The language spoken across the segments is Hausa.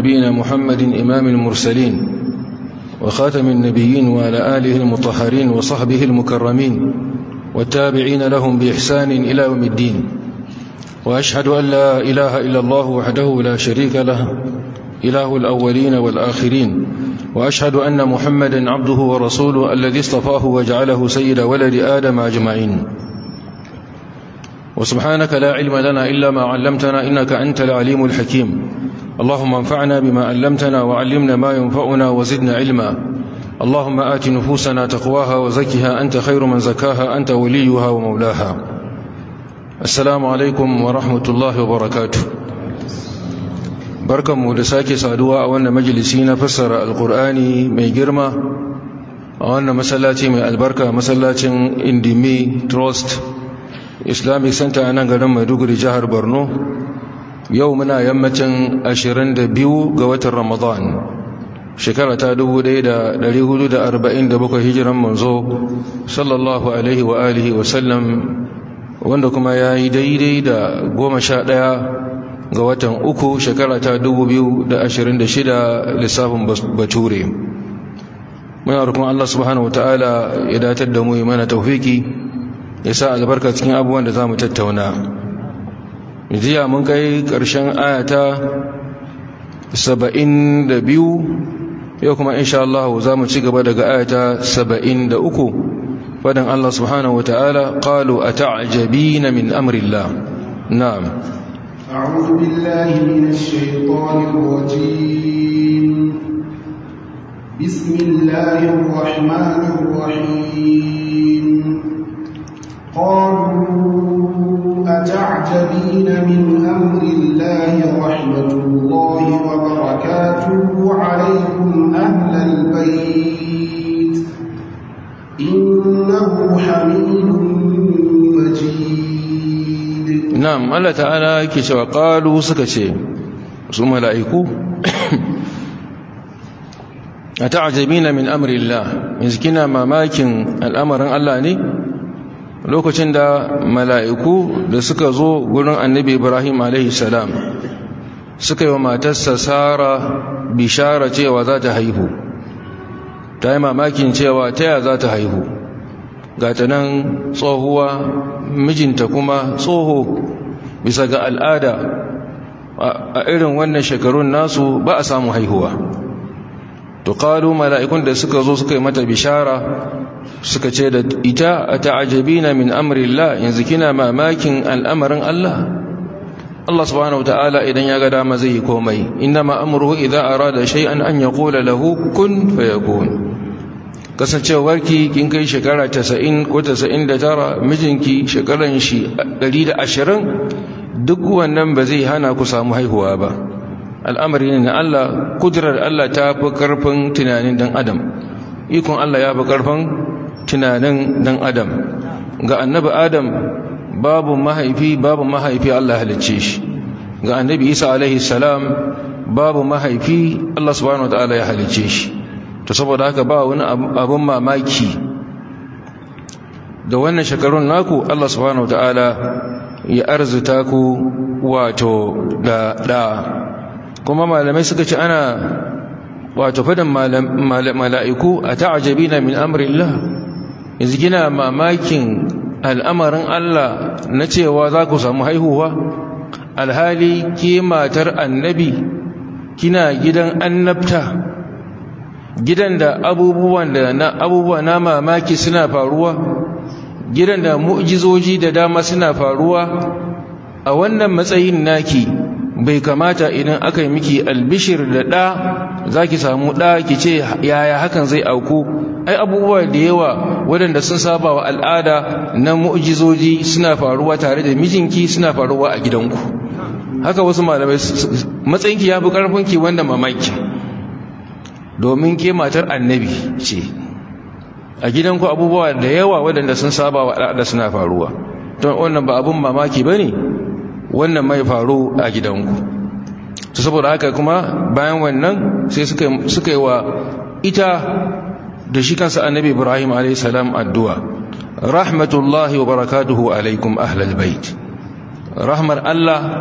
نبينا محمد إمام المرسلين وخاتم النبيين وعلى آله المطهرين وصحبه المكرمين والتابعين لهم بإحسان إلى يوم الدين وأشهد أن لا إله إلا الله وحده لا شريك له إله الأولين والآخرين وأشهد أن محمدا عبده ورسوله الذي اصطفاه وجعله سيد ولد آدم أجمعين وسبحانك لا علم لنا إلا ما علمتنا إنك أنت العليم الحكيم اللهم انفعنا بما علمتنا وعلمنا ما ينفعنا وزدنا علما اللهم آت نفوسنا تقواها وزكها أنت خير من زكاها أنت وليها ومولاها السلام عليكم ورحمة الله وبركاته barkanmu da sake saduwa a wannan majalisi na fassara alkur'ani mai girma a wannan masallaci mai albarka masallacin indimi trust islamic center a nan garin maiduguri jihar borno yau muna yammacin 22 ga watan ramadan shekara ta 1447 hijiran manzo sallallahu alaihi wa alihi wasallam wanda kuma ya yi daidai da goma sha ɗaya ga watan uku shekara ta 2026 lissafin bature muna rukun Allah subhanahu ta'ala ya datar da mu yi mana taufiki ya sa albarka cikin abubuwan da za mu tattauna jiya mun kai ƙarshen ayata 72 yau kuma insha Allah za mu ci gaba daga ayata 73 fadan Allah subhanahu ta'ala qalu ata'jabina min amrillah na'am أعوذ بالله من الشيطان الرجيم بسم الله الرحمن الرحيم قالوا أتعجبين من أمر الله رحمة الله وبركاته عليكم أهل البيت إنه حميد مجيد na'am Allah ta'ala yake cewa qalu suka ce su mala'iku ata'jabina min amri Allah yanzu kina mamakin al'amarin Allah ne lokacin da mala'iku da suka zo gurin annabi Ibrahim alaihi salam suka yi wa matarsa Sara bishara cewa za ta haihu ta yi mamakin cewa ta ya za ta haihu ga ta nan tsohuwa mijinta kuma tsoho bisa ga al'ada a irin wannan shekarun nasu ba a samu haihuwa to qalu mala'ikun da suka zo suka yi mata bishara suka ce da ita ata'ajabina min amrillah yanzu kina mamakin al'amarin Allah Allah subhanahu wataala idan ya ga dama zai yi komai innama amruhu idza arada shay'an an yaqula lahu kun fayakun kasancewarki kin kai shekara 90 ko 99 mijinki shekaran shi 120 duk wannan ba zai hana ku samu haihuwa ba al'amari ne na Allah kudurar Allah ta fi karfin tunanin dan adam ikon Allah ya fi karfin tunanin dan adam ga annabi adam babu mahaifi babu mahaifi Allah halicce shi ga annabi Isa alaihi salam babu mahaifi Allah subhanahu wataala ya halicce shi to saboda haka ba wani abun mamaki da wannan shekarun naku Allah subhanahu ta'ala ya arzuta ku wato da da kuma malamai suka ce ana wato fadan mala'iku a ta'ajabina min amrillah yanzu gina mamakin al'amarin Allah na cewa za ku samu haihuwa alhali ke matar annabi kina gidan annabta gidan da abubuwan da na abubuwa na mamaki suna faruwa gidan da mu'jizoji da dama suna faruwa a wannan matsayin naki bai kamata idan aka yi miki albishir da ɗa za ki samu ɗa ki ce yaya hakan zai auku ai abubuwa da yawa waɗanda sun saba wa al'ada na mu'jizoji suna faruwa tare da mijinki suna faruwa a gidanku haka wasu malamai matsayinki ya fi ƙarfinki wanda mamaki domin ke matar annabi ce a gidanku abubuwa da yawa waɗanda sun saba wa al'ada suna faruwa don wannan ba abun mamaki ba ne wannan mai faru a gidanku su saboda haka kuma bayan wannan sai suka yi wa ita da shi kansa annabi ibrahim a.s. addu'a rahmatullahi wa barakatuhu alaikum ahlal bait rahmar allah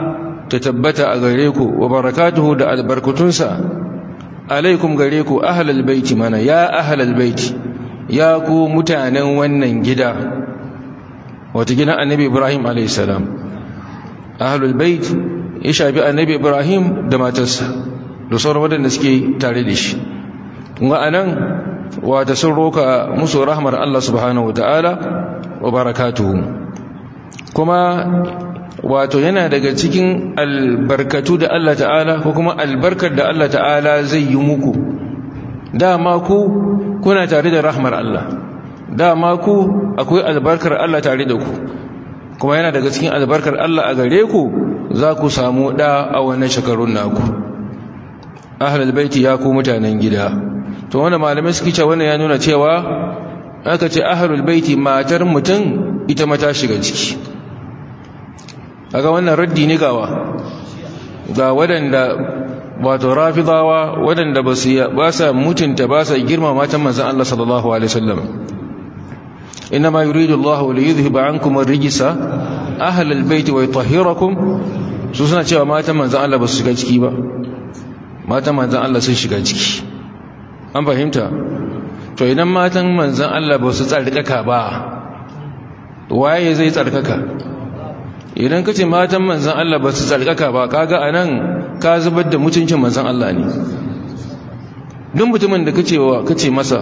ta tabbata a gare ku wa barakatuhu da albarkutunsa alaikum gare ku ahlal baiti mana ya ahlal baiti ya ku mutanen wannan gida wata gidan annabi ibrahim alaihissalam ahlul bait ya shafi annabi ibrahim da matarsa da sauran waɗanda suke tare da shi kuma anan wata sun roka musu rahmar Allah subhanahu wataala wa barakatuhu kuma wato yana daga cikin albarkatu da Allah ta'ala ko kuma albarkar da Allah ta'ala zai yi muku dama ku kuna tare da rahmar Allah dama ku akwai albarkar Allah tare da ku kuma yana daga cikin albarkar Allah a gare ku za ku samu da a wannan shekarun naku ahlul baiti ya ku mutanen gida to wanda malamai suke cewa wannan ya nuna cewa aka ce ahlul baiti matar mutum ita mata shiga ciki kaga wannan raddi ne gawa ga waɗanda wato rafidawa waɗanda ba su ba sa mutunta ba sa girma matan manzon Allah sallallahu alaihi wasallam inma yuridu Allah li yudhhiba ankum ar-rijsa ahlal bayt wa yutahhirakum su suna cewa matan manzon Allah ba su shiga ciki ba matan manzon Allah sun shiga ciki an fahimta to idan matan manzon Allah ba su tsarkaka ba waye zai tsarkaka idan ka ce matan manzan Allah ba su tsarkaka ba kaga a nan ka zubar da mutuncin manzan Allah ne duk mutumin da ka ce masa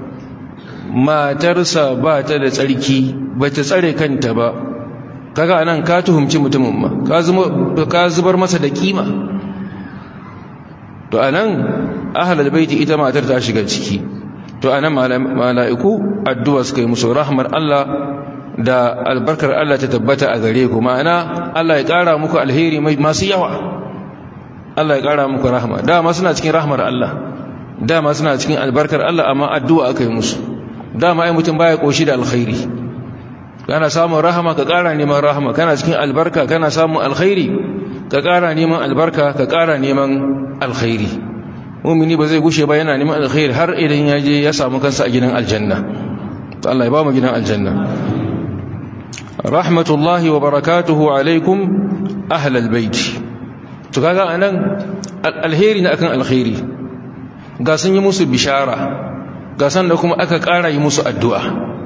matarsa ba ta da tsarki ba ta tsare kanta ba kaga a nan ka tuhumci mutumin ma ka zubar masa da kima to a nan ahalar baiti ita matar ta shiga ciki to a nan mala'iku addu'a suka yi musu rahmar Allah da albarkar Allah ta tabbata a gare ku ma'ana Allah ya ƙara muku alheri masu yawa Allah ya ƙara muku rahama dama suna cikin rahmar Allah dama suna cikin albarkar Allah amma addu'a aka yi musu dama ai mutum baya koshi da alkhairi kana samun rahama ka ƙara neman rahama kana cikin albarka kana samun alkhairi ka ƙara neman albarka ka ƙara neman alkhairi mumini ba zai gushe ba yana neman alkhairi har idan ya je ya samu kansa a gidan aljanna to Allah ya ba mu gidan aljanna rahmatullahi wa barakatuhu alaikum ahlal baiti to kaga anan alheri na akan alkhairi ga sun yi musu bishara ga san da kuma aka ƙara yi musu addu'a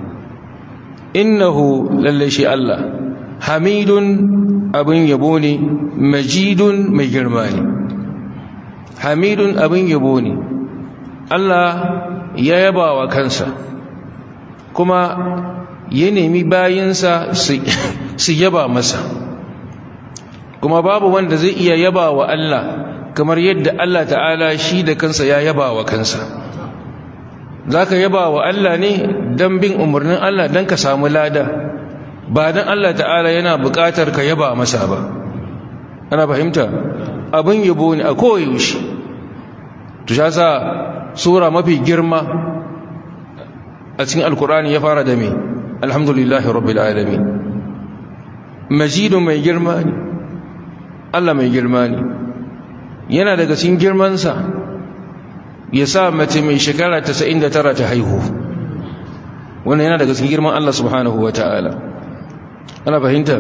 innahu lalle shi Allah hamidun abin yabo ne majidun mai girma ne hamidun abin yabo ne Allah ya yaba wa kansa kuma ya nemi bayinsa su yaba masa kuma babu wanda zai iya yaba wa Allah kamar yadda Allah ta'ala shi da kansa ya yaba wa kansa za ka yaba wa Allah ne don bin umarnin Allah don ka samu lada ba don Allah ta'ala yana buƙatar ka yaba masa ba ana fahimta abin yabo ne a koyaushe tusha sa sura mafi girma a cikin alkurani ya fara da mai alhamdulillahi rabbil alamin majidu mai girma ne Allah mai girma ne yana daga cikin girmansa ya sa mace mai shekara 99 ta haihu wannan yana daga cikin girman Allah subhanahu wata'ala ana fahimta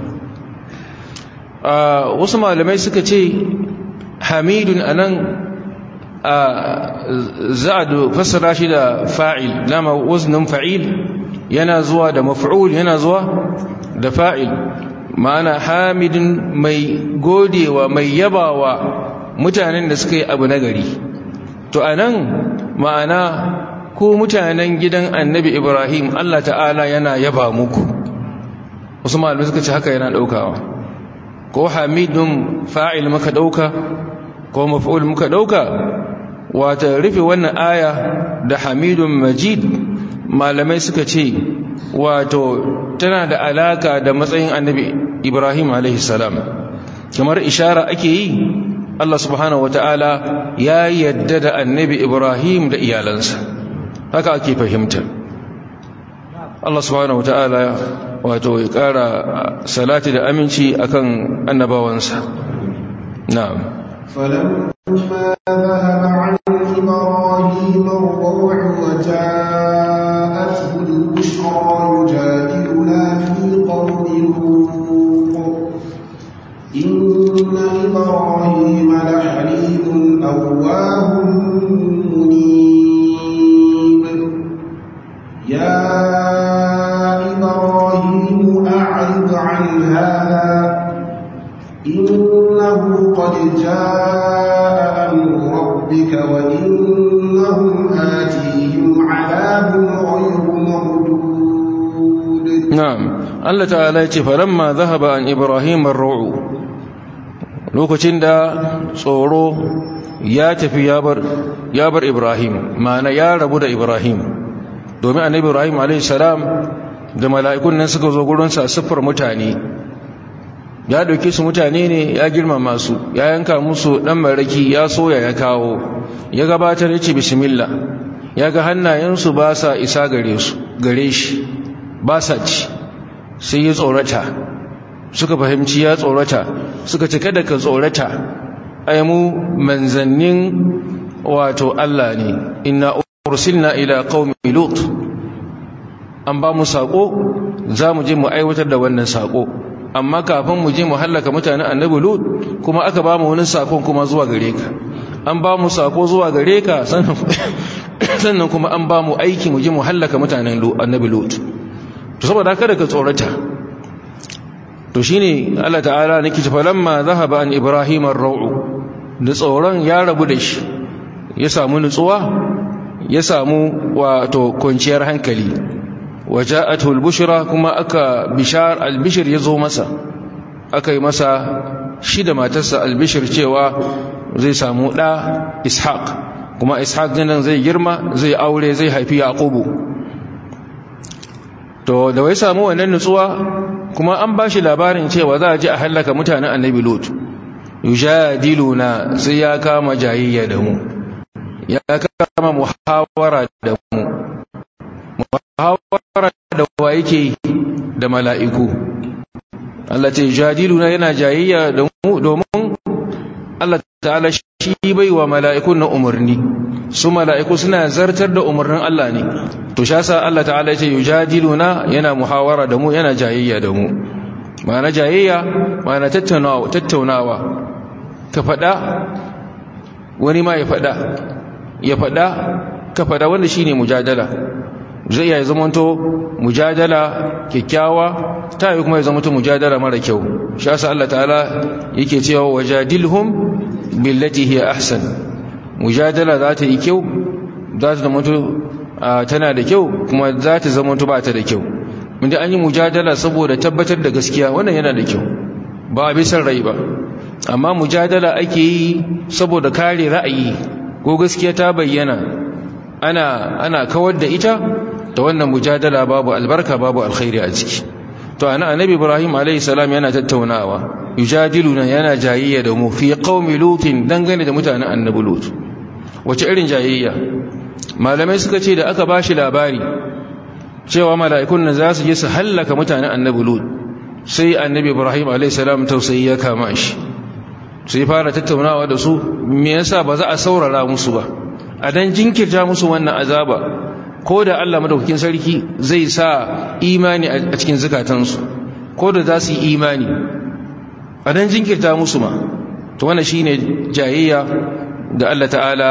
wasu malamai suka ce hamidun anan za'adu fassara shi da fa'il dama waznin fa'il yana zuwa da maf'ul yana zuwa da fa'il ma'ana hamidin mai godewa mai yabawa mutanen da suka yi abu nagari to anan ma'ana ko mutanen gidan annabi ibrahim allah ta'ala yana yaba muku wasu malamai suka ce haka yana daukawa ko hamidun fa'il muka dauka ko maf'ul muka dauka wata rufe wannan aya da hamidun majid malamai suka ce wato tana da alaka da matsayin annabi ibrahim salam kamar ishara ake yi allah subhanahu wata'ala ya yadda da annabi ibrahim da iyalansa haka ake fahimta allah subhanahu wata'ala wato ya kara salati da aminci akan annabawansa na'am فلما ذهب عن إبراهيم الروع وجاءته البشرى يجادلنا في قوم لوط إن ربك وإنهم آتيهم عذاب غير مردود na'am Allah ta'ala ya ce falamma zahaba an ibrahim ar-ru'u lokacin da tsoro ya tafi ya bar ya bar ibrahim ma'ana ya rabu da ibrahim domin annabi ibrahim alayhi salam da mala'ikun nan suka zo gurin sa siffar mutane ya dauke su mutane ne ya girmama su ya yanka musu dan maraki ya soya ya kawo ya gabatar ya ce bismillah ya ga hannayensu ba sa isa gare su gare shi ba sa ci sai ya tsorata suka fahimci ya tsorata suka ce kada ka tsorata ai mu manzannin wato Allah ne inna ursilna ila qaumi lut an ba mu sako za mu je mu aiwatar da wannan sako amma kafin mu je mu hallaka mutanen annabi lut kuma aka ba mu wani sakon kuma zuwa gare ka an ba mu sako zuwa gare ka sannan kuma an ba mu aiki mu je mu hallaka mutanen annabi lut to saboda kada ka tsorata to shine Allah ta'ala nake ce falamma zahaba an ibrahim ar-ra'u da tsoron ya rabu da shi ya samu nutsuwa ya samu wato kwanciyar hankali waja'atu al-bushra kuma aka bishar al-bishr yazo masa aka yi masa shi da matarsa al-bishr cewa zai samu da ishaq kuma ishaq din zai girma zai aure zai haifi yaqubu to da wai samu wannan nutsuwa kuma an bashi labarin cewa za a ji a hallaka mutanen annabi lut yujadiluna sai ya kama jayayya da mu ya kama muhawara da mu muhawara da wa yake da mala'iku Allah ce yujadiluna yana jayayya da mu domin Allah ta'ala shi bai wa mala'ikun na umarni su mala'iku suna zartar da umarnin Allah ne to sha sa Allah ta'ala ya ce yujadiluna yana muhawara da mu yana jayayya da mu ma'ana jayayya ma'ana tattaunawa tattaunawa ka fada wani ma ya fada ya fada ka fada wanda shine mujadala zai iya zamanto mujadala kyakkyawa ta yi kuma ya zamanto mujadala mara kyau sha sa Allah ta'ala yake cewa wajadilhum billati hiya ahsan mujadala za ta yi kyau za ta zamanto tana da kyau kuma za ta zamanto ba ta da kyau inda an yi mujadala saboda tabbatar da gaskiya wannan yana da kyau ba a bisan rai ba amma mujadala ake yi saboda kare ra'ayi ko gaskiya ta bayyana ana ana kawar da ita ta wannan mujadala babu albarka babu alkhairi a ciki to ana annabi ibrahim alayhi salam yana tattaunawa yujadiluna yana jayayya da mu fi qaumi lutin dangane da mutanen annabi lut wace irin jayayya malamai suka ce da aka bashi labari cewa mala'ikun nan za su je su hallaka mutanen annabi lut sai annabi ibrahim alayhi salam tausayi ya kama shi sai fara tattaunawa da su me yasa ba za a saurara musu ba a dan jinkirta musu wannan azaba ko da Allah madaukakin sarki zai sa imani a cikin zukatansu ko da za su yi imani a dan jinkirta musu ma to wannan shine jayayya da Allah ta'ala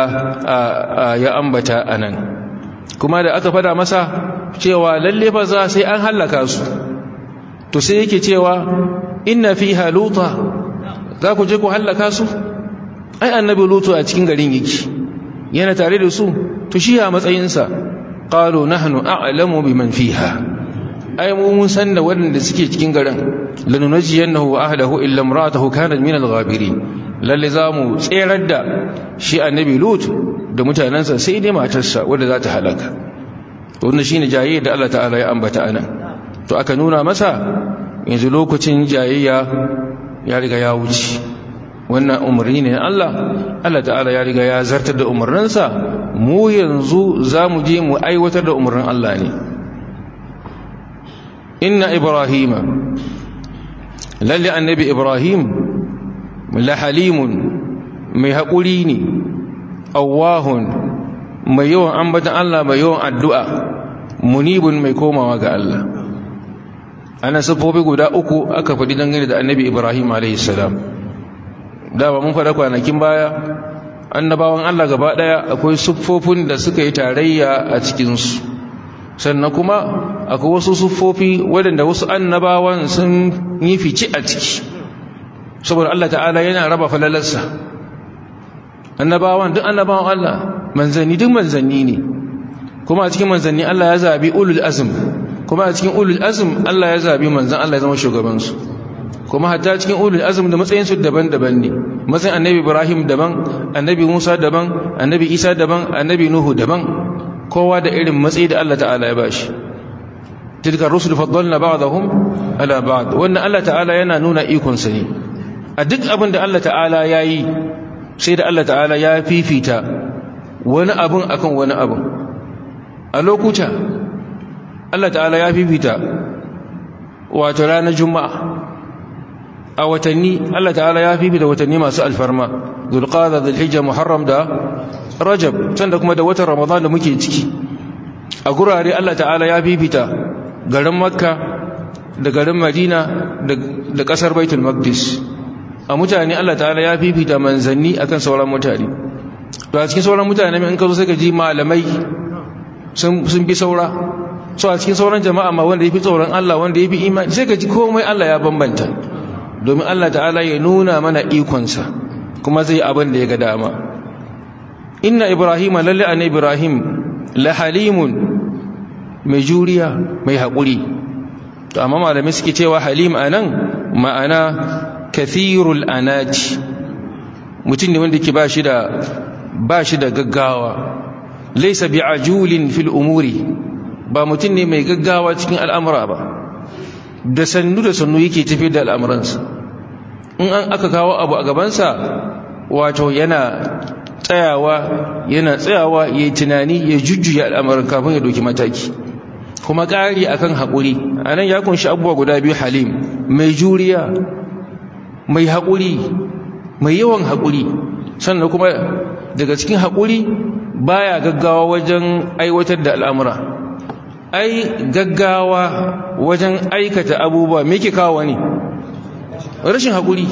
ya ambata anan kuma da aka fada masa cewa lalle fa za sai an hallaka su to sai yake cewa inna fiha luta za ku je ku hallaka su ai annabi lutu a cikin garin yake yana tare da su to shi a matsayinsa qalu nahnu a'lamu biman fiha ai mu mun san da waɗanda suke cikin garin lanunajiyannahu wa ahlihi illa imra'atuhu kanat min al-ghabirin lalle zamu tserar da shi annabi lut da mutanansa sai dai matarsa wanda za ta halaka wannan shine jayayya da Allah ta'ala ya ambata anan to aka nuna masa yanzu lokacin jayayya ya riga ya wuce wannan umarni ne Allah Allah ta'ala ya riga ya zartar da umarninsa mu yanzu za mu je mu aiwatar da umarnin Allah ne inna ibrahima lalle annabi ibrahim la halimun mai haƙuri ne awahun mai yawan ambatan Allah mai yawan addu'a munibun mai komawa ga Allah ana siffofi guda uku aka faɗi dangane da annabi ibrahim a.s. da ba mun faɗa kwanakin baya annabawan allah gaba ɗaya akwai siffofin da suka yi tarayya a cikinsu sannan kuma akwai wasu siffofi waɗanda wasu annabawan sun yi fice a ciki saboda allah ta'ala yana raba falalarsa annabawan duk annabawan Allah manzanni duk manzanni ne kuma a cikin manzanni Allah ya zabi ulul azm kuma a cikin ulul azm Allah ya zabi manzan Allah ya zama shugabansu kuma hatta cikin ulul azm da matsayinsu daban-daban ne matsayin annabi Ibrahim daban annabi Musa daban annabi Isa daban annabi Nuhu daban kowa da irin matsayi da Allah ta'ala ya bashi tilka rusul faddalna ba'dahum ala ba'd wannan Allah ta'ala yana nuna ikon sa ne a duk abin da Allah ta'ala yayi sai da Allah ta'ala ya fifita wani abun akan wani abun a lokuta Allah ta'ala ya fifita wato ranar juma'a a watanni Allah ta'ala ya fifita watanni masu alfarma zulqada zulhijja muharram da rajab sanda kuma da watan ramadan da muke ciki a gurare Allah ta'ala ya fifita garin makka da garin madina da kasar baitul maqdis a mutane Allah ta'ala ya fifita manzanni akan sauran mutane to a cikin sauran mutane in ka zo sai ka ji malamai sun bi saura so a cikin sauran jama'a ma wanda ya fi tsoron Allah wanda ya fi imani sai ka ji komai Allah ya bambanta domin Allah ta'ala ya nuna mana ikonsa kuma zai abin da ya ga dama inna ibrahim lalle an ibrahim la halimun mai juriya mai haƙuri to amma malamai suke cewa halim anan ma'ana kathirul anati mutum ne wanda ke ba shi da ba shi da gaggawa laisa bi'ajulin fil umuri ba mutum ne mai gaggawa cikin al'amura ba da sannu da sannu yake tafi da al'amuransa in an aka kawo abu a gabansa wato yana tsayawa yana tsayawa ya yi tunani ya jujjuya al'amuran kafin ya doki mataki kuma ƙari akan haƙuri a nan ya kunshi abubuwa guda biyu halim mai juriya mai haƙuri mai yawan haƙuri sannan kuma daga cikin haƙuri baya gaggawa wajen aiwatar da al'amura ai gaggawa wajen aikata abubuwa me ke kawo ne rashin haƙuri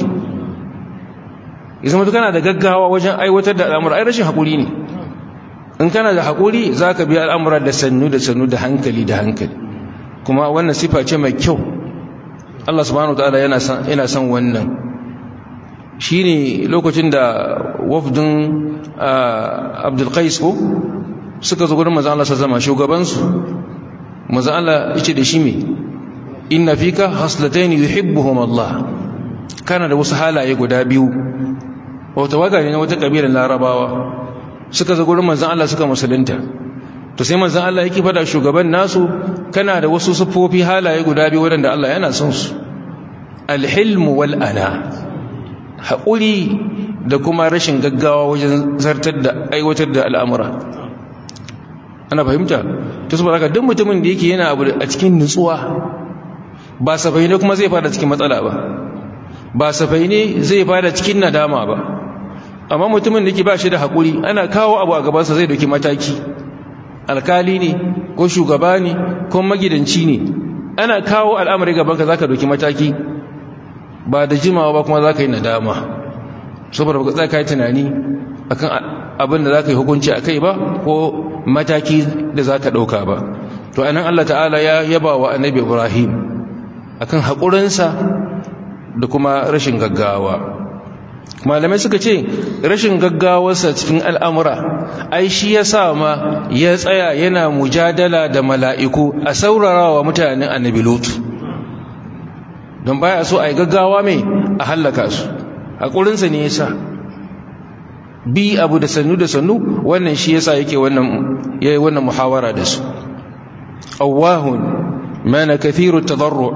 izama kana da gaggawa wajen aiwatar da al'amura ai rashin haƙuri ne in kana da haƙuri za ka biya al'amura da sannu da sannu da hankali da hankali kuma wannan sifa ce mai kyau Allah subhanahu ta'ala yana son wannan shi ne lokacin da wafdin abdulkais ko suka zo gudun mazan Allah sa zama shugabansu mazan Allah ice da shi mai inna fika haslataini yuhibbuhum Allah kana da wasu halaye guda biyu wata waga ne na wata kabilar larabawa suka zo gurin manzan Allah suka musulunta to sai manzan Allah yake fada shugaban nasu kana da wasu sufofi halaye guda biyu waɗanda Allah yana son su alhilmu wal ana haƙuri da kuma rashin gaggawa wajen zartar da aiwatar da al'amura ana fahimta ta su baraka duk mutumin da yake yana abu a cikin nutsuwa ba safai ne kuma zai fada cikin matsala ba ba safai ne zai fada cikin nadama ba amma mutumin da ke ba shi da haƙuri ana kawo abu a gabansa zai doki mataki alkali ne ko shugaba ne ko magidanci ne ana kawo al'amari gabanka za ka doki mataki ba da jimawa ba kuma za ka yi nadama saboda ba za ka yi tunani akan abin da za ka yi hukunci a kai ba ko mataki da za ka ɗauka ba to anan Allah ta'ala ya yaba wa annabi ibrahim akan haƙurinsa da kuma rashin gaggawa malamai suka ce rashin gaggawarsa cikin al'amura ai shi ya sa ma ya tsaya yana mujadala da mala'iku a saurara wa mutanen annabi lutu don baya so a yi gaggawa mai a hallaka su haƙurinsa ne ya sa bi abu da sannu da sannu wannan shi ya sa yake yayi wannan muhawara da su awahun mana kathiru tadarru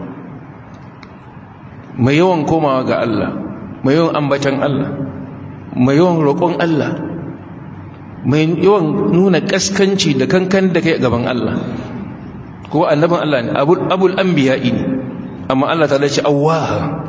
mai yawan komawa ga Allah mai yawan ambatan Allah mai yawan roƙon Allah mai yawan nuna ƙaskanci da kankan da kai gaban Allah ko annabin Allah ne abul anbiya'i ne amma Allah ta dace awaha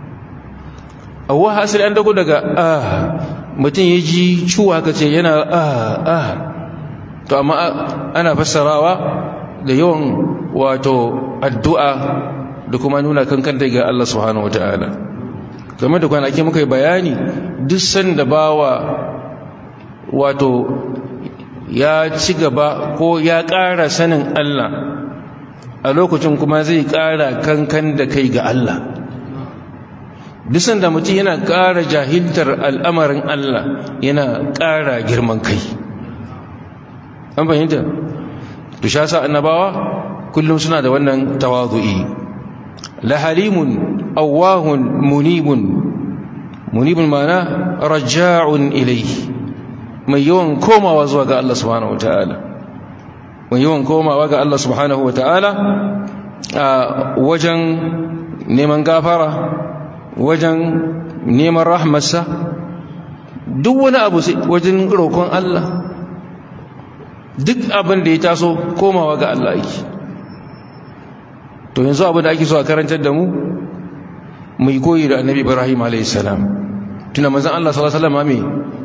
awaha asali an dago daga ah mutum ya ji ciwo haka ce yana ah ah to amma ana fassarawa da yawan wato addu'a da kuma nuna kankan daga Allah subhanahu wataala game da kwanaki muka yi bayani duk sanda bawa wato ya ci gaba ko ya ƙara sanin Allah a lokacin kuma zai ƙara kankan da kai ga Allah disan da mutum yana ƙara jahiltar al'amarin Allah yana ƙara girman kai an fahimta to sha sa annabawa kullum suna da wannan tawazu'i la halimun awahun munibun munibun mana raja'un ilayhi mai yawan komawa zuwa ga Allah subhanahu wataala mai yawan komawa ga Allah subhanahu wataala a wajen neman gafara wajen neman rahmarsa duk wani abu wajen roƙon Allah duk abin da ya taso komawa ga Allah yake to yanzu abin da ake so a karantar da mu mai koyi da annabi ibrahim a.s. tuna mazan Allah sallallahu alaihi wasallam me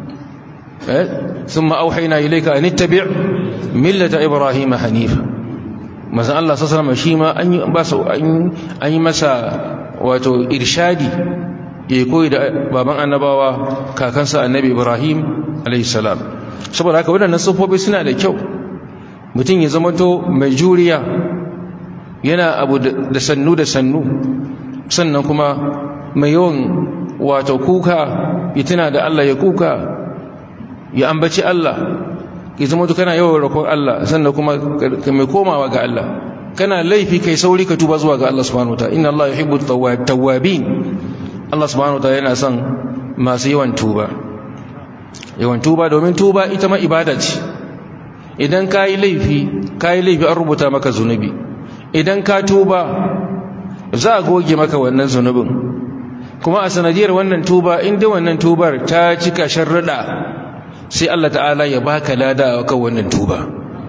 eh thumma auhayna ilayka an ittabi' millata ibrahim hanifa mazan Allah sallallahu alaihi wasallam shi ma an yi ba an yi masa wato irshadi ya koyi da baban annabawa kakansa annabi ibrahim a.s. saboda haka waɗannan sufofi suna da kyau mutum ya zama to mai juriya yana abu da sannu da sannu sannan kuma mai yawan wato kuka ya tuna da Allah ya kuka ya ambaci Allah ya zama to kana yawan rakon Allah sannan kuma mai komawa ga Allah kana laifi kai sauri ka tuba zuwa ga Allah subhanahu wataala inna Allah yuhibbu tawwabin Allah subhanahu wataala yana son masu yawan tuba yawan tuba domin tuba ita ma ibada ce idan ka yi laifi ka yi laifi an rubuta maka zunubi idan ka tuba za a goge maka wannan zunubin kuma a sanadiyar wannan tuba inda wannan tubar ta cika sharrada sai Allah ta'ala ya baka lada a kan wannan tuba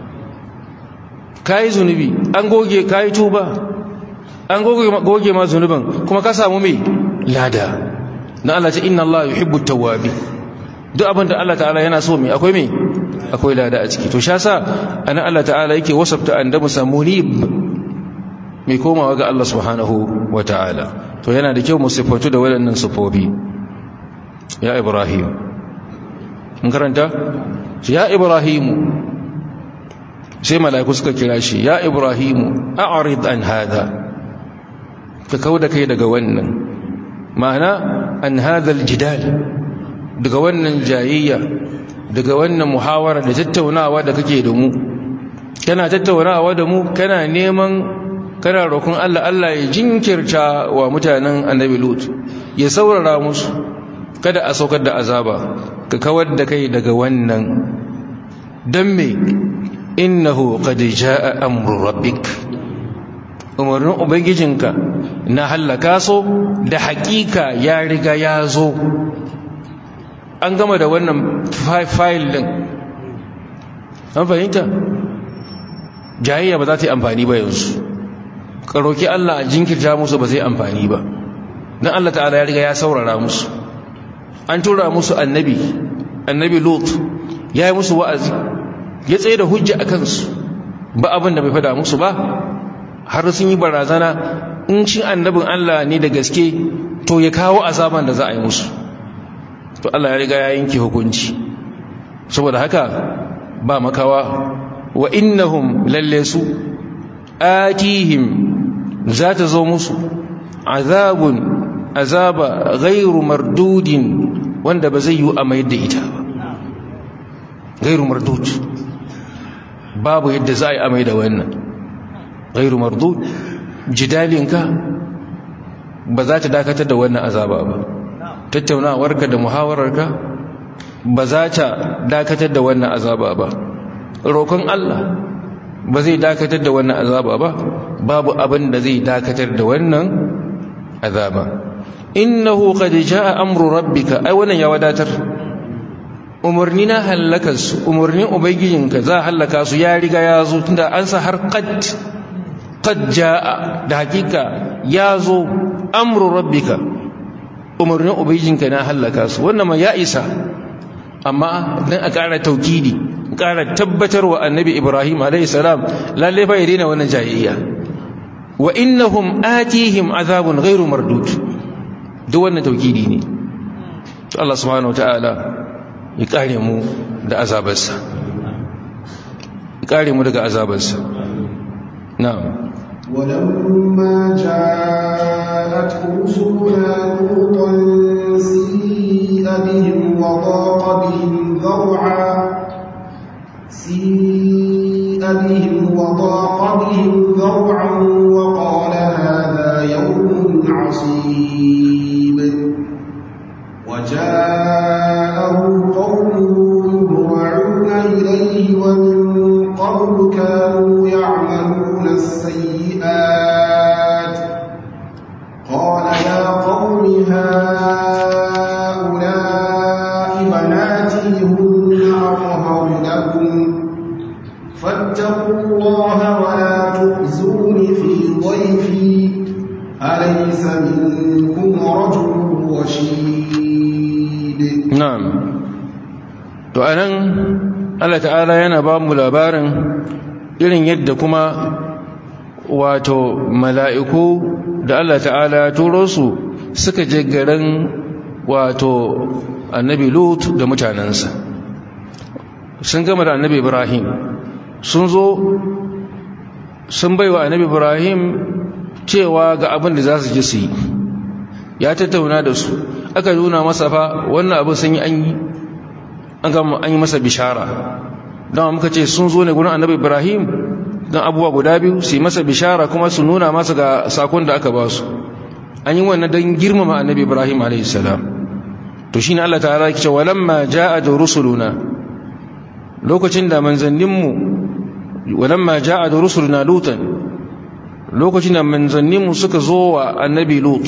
ka yi zunubi an goge ka yi tuba an goge ma zunubin kuma ka samu mai lada na Allah ta inna Allah yuhibbu tawwabi duk abin da Allah ta'ala yana so mai akwai mai akwai lada a ciki to sha sa ana Allah ta'ala yake wasafta annabi samunib mai komawa ga Allah subhanahu wa ta'ala to yana da kyau mu sifatu da waɗannan sifofi ya ibrahim mun karanta ya ibrahim sai mala'iku suka kira shi ya ibrahim a'rid an hada ka kauda kai daga wannan ma'ana an hadha aljidal daga wannan jayayya daga wannan muhawara da tattaunawa da kake da mu kana tattaunawa da mu kana neman kana roƙon Allah Allah ya jinkirta wa mutanen annabi Lut ya saurara musu kada a saukar da azaba ka kawar da kai daga wannan dan me innahu qad jaa amru rabbik umarnin ubangijinka na hallaka so da hakika ya riga ya zo an gama da wannan fayil din an fahimta jayayya ba za ta yi amfani ba yanzu ƙaroki Allah a jinkirta musu ba zai amfani ba don Allah ta'ala ya riga ya saurara musu an tura musu annabi annabi lot ya yi musu wa'azi ya tsaye da hujja a kansu ba abin da bai fada musu ba har sun yi barazana in shi annabin Allah ne da gaske to ya kawo azaban da za a yi musu to Allah ya riga ya yanke hukunci saboda haka ba makawa wa innahum lalle su atihim za ta zo musu azabun azaba ghairu mardudin wanda ba zai yi a mai da ita ba ghairu mardud babu yadda za a yi amai da wannan ghairu mardud jidalinka ba za ta dakatar da wannan azaba ba tattaunawarka da muhawararka ba za ta dakatar da wannan azaba ba roƙon Allah ba zai dakatar da wannan azaba ba babu abin da zai dakatar da wannan azaba innahu qad jaa amru rabbika ai wannan ya wadatar umarni na halaka su umarnin ubangijinka za halaka su ya riga ya zo tunda an sa har qad qad jaa da hakika ya zo amru rabbika umarnin ubangijinka na halaka su wannan ma ya isa amma dan a ƙara taukidi ƙara tabbatarwa annabi ibrahim alaihissalam lalle fa ya wannan jayayya wa innahum atihim azabun ghairu mardud duk wannan taukidi ne to Allah subhanahu wataala ya kare mu da azabarsa ya kare mu daga azabarsa na'am ولما جاء جاءت رسلنا لوطا سيء بهم وضاق بهم ذرعا سيء بهم وضاق بهم ذرعا وقال هذا يوم عصيب وجاءه قومه يهرعون إليه ومن قبل كانوا يعملون السيئات قال يا قوم هؤلاء بناتي هن أطهر لكم فاتقوا الله ولا تخزون في ضيفي أليس منكم رجل رشيد na'am to anan Allah ta'ala yana ba mu labarin irin yadda kuma wato mala'iku da Allah ta'ala ya turo su suka je garin wato annabi Lut da mutanensa sun gama da annabi Ibrahim sun zo sun baiwa annabi Ibrahim cewa ga abin da za su ji su yi ya tattauna da su aka nuna masa fa wannan abin sun yi an yi an yi masa bishara don muka ce sun zo ne gurin annabi ibrahim don abubuwa guda biyu su yi masa bishara kuma su nuna masa ga sakon da aka ba su an yi wannan don girmama annabi ibrahim a.s. to shi ne allah ta'ala ya ce walamma ja'a da rusuluna lokacin da manzanninmu walamma ja'a da rusuluna lutan lokacin da manzanninmu suka zo wa annabi lut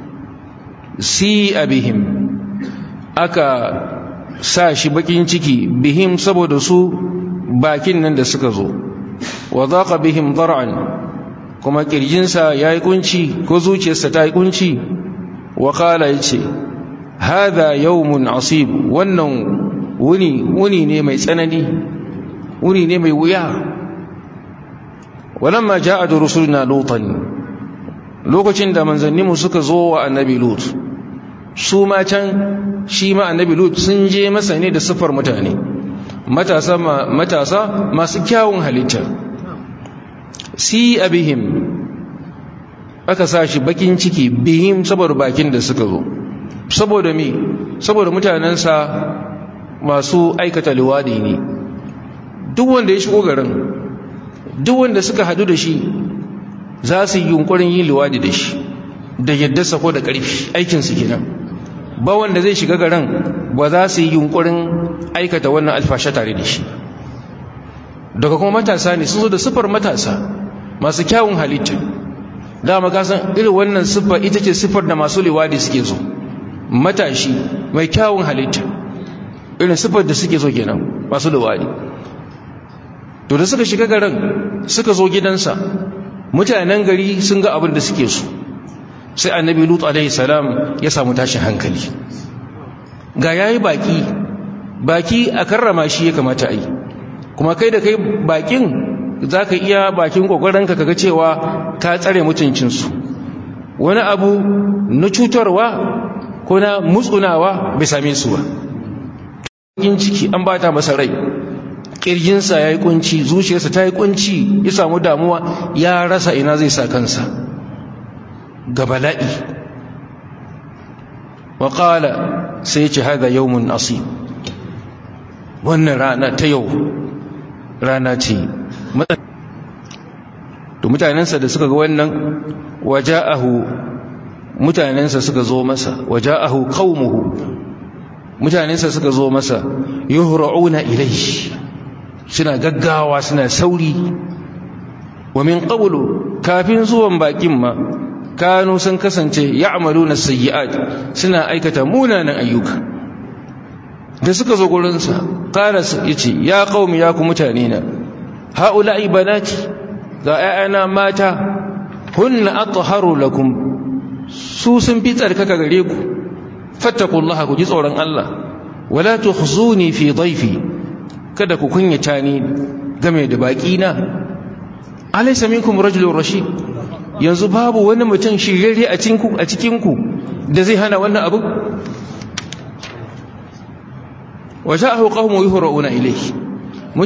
si abihim aka sa shi bakin ciki bihim saboda su bakin nan da suka zo wa zaqa bihim dar'an kuma kirjinsa yayi kunci ko zuciyarsa ta yi kunci wa qala yace hadha yawmun asib wannan wuni wuni ne mai tsanani wuni ne mai wuya walamma ja'a rusuluna lutan lokacin da manzanninmu suka zo wa annabi lut su ma can shi ma annabi lut sun je masa ne da siffar mutane matasa matasa masu kyawun halitta si abihim aka sa shi bakin ciki bihim saboda bakin da suka zo saboda me saboda mutanensa masu aikata liwadi ne duk wanda ya shigo garin duk wanda suka hadu da shi za su yi yunkurin yin liwadi da shi da yadda sako da ƙarfi aikinsu kenan ba wanda zai shiga garin ba za su yi yunkurin aikata wannan alfashe tare da shi daga kuma matasa ne sun zo da siffar matasa masu kyawun halitta dama kasan irin wannan siffar ita ce siffar da masu liwadi suke zo matashi mai kyawun halitta irin siffar da suke zo kenan masu liwadi to da suka shiga garin suka zo gidansa mutanen gari sun ga abin da suke so sai annabi lut alaihi salam ya samu tashin hankali ga yayi baki baki a karrama shi ya kamata a yi kuma kai da kai bakin za ka iya bakin ƙoƙarinka kaga cewa ka tsare mutuncinsu wani abu na cutarwa ko na mutsunawa bai same su ba yin ciki an bata masa rai ƙirjinsa ya yi kunci zuciyarsa ta yi kunci ya samu damuwa ya rasa ina zai sa kansa ga bala'i waƙala sai ce haɗa yawon asib wannan rana ta yau rana ce to mutanensa da suka ga wannan waja'ahu mutanensa suka zo masa waja'ahu qaumuhu mutanensa suka zo masa yuhra'una ilayhi suna gaggawa suna sauri wa min qablu kafin zuwan bakin ma kanu sun kasance ya'maluna sayyi'at suna aikata munanan ayyuka da suka zo gurinsa qala yace ya qaumi ya ku mutane na haula'i banati ga ‘ya'yana mata hunna atharu lakum su sun fi tsarkaka gare ku fattakullaha ku ji tsoron Allah wala tukhzuni fi dhaifi kada ku kunyata ni game da baki na alaysa minkum rajulun rashid yanzu babu wani mutum shirye a cikin ku a cikin ku da zai hana wannan abu waja'ahu qaumu yuhra'una ilayhi